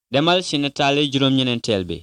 demal ci nataali juróom-ñeneenteel bi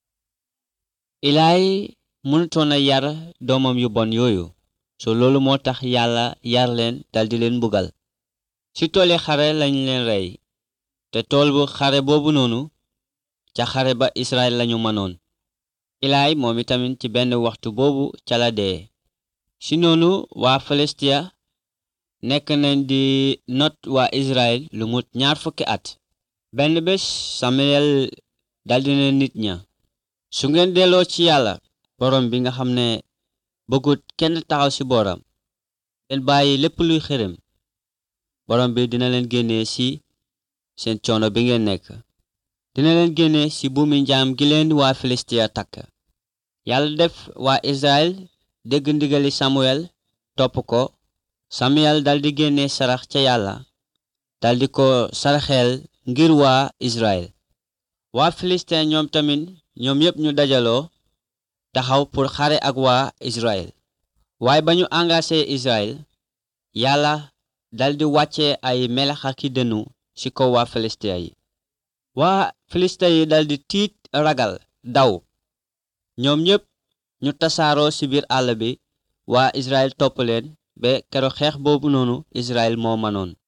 ilaay mënutoon a yar doomam yu bon yooyu so loolu moo tax yàlla yar leen daldi leen mbugal ci tooli xare lañ leen rey te tool bu xare boobu noonu ca xare ba Israel lañu mënoon ilaay moom itamit ci benn waxtu boobu ca la dee ci noonu waa Filistia nekk nañ di not waa Israel lu mut ñaar fukki at benn bés Samuel daldi ne nit ña su ngeen delloo ci yàlla borom bi nga xam ne bëggut kenn taxaw ci booram ngeen bàyyi lépp luy xërëm borom bi dina leen génnee ci seen coono bi ngeen nekk dina leen génne ci buumi njaam gi leen waa Filistia takk yàlla def waa Israel dégg ndigali Samuel topp ko Samuel daldi génne sarax ca yàlla daldi ko saraxeel ngir waa Israel waa Filistin ñoom tamit ñoom yépp ñu dajaloo taxaw pour xare ak waa Israel waaye ba ñu engagé Israel yàlla daldi wàcce ay melax aki dënnu ci kaw waa Filistin yi waa Filistin yi daldi tiit ragal daw ñoom ñépp ñu tasaaroo ci biir àll bi waa Israel topp leen ba keroog xeex boobu noonu Israel moo manoon